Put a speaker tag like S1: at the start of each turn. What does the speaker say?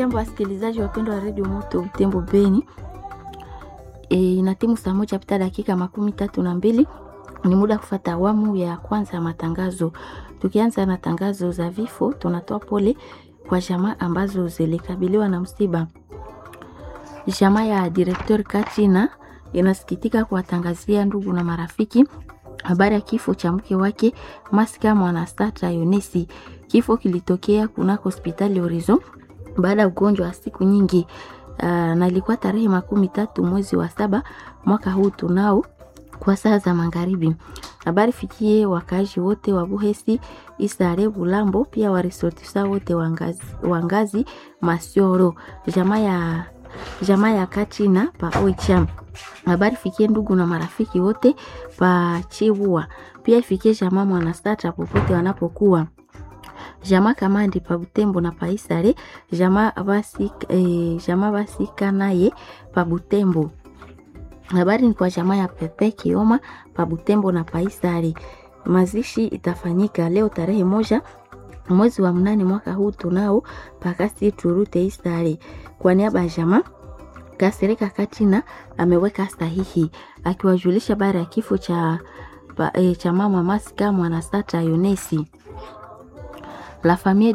S1: Hamjambo wasikilizaji wapendwa wa redio Moto Butembo Beni. E, ina timu saa moja pita dakika makumi tatu na mbili ni muda kufata awamu ya kwanza ya matangazo. Tukianza na tangazo za vifo, tunatoa pole kwa jamaa ambazo zilikabiliwa na msiba. Jamaa ya direktor Katina inasikitika kuwatangazia ndugu na marafiki habari ya kifo cha mke wake Masika Mwanastata Yonesi. Kifo kilitokea kunako hospitali Horizon baada ya ugonjwa wa siku nyingi. Uh, na ilikuwa tarehe makumi tatu mwezi wa saba mwaka huu tunao kwa saa za magharibi. Habari fikie wakaaji wote wa Buhesi, Isare, Bulambo, pia waresortisa wote wangazi, wangazi Masioro, jamaa ya jamaa ya Kachina pa Oicham. Habari fikie ndugu na marafiki wote pa Chiwua, pia ifikie jamaa Mwanastata popote wanapokuwa jamaa kamandi pa Butembo na pa Isare, jamaa basi eh, jamaa basi kanaye pa Butembo. Habari ni kwa jamaa ya Pepe Kioma pa Butembo na pa Isare. Mazishi itafanyika leo tarehe moja mwezi wa mnane mwaka huu tunao pakasi turute Isare. Kwa niaba ya jamaa Kasereka Katina ameweka sahihi akiwajulisha habari ya kifo cha, pa, eh, cha mama Masika Mwanasata Yonesi. La famille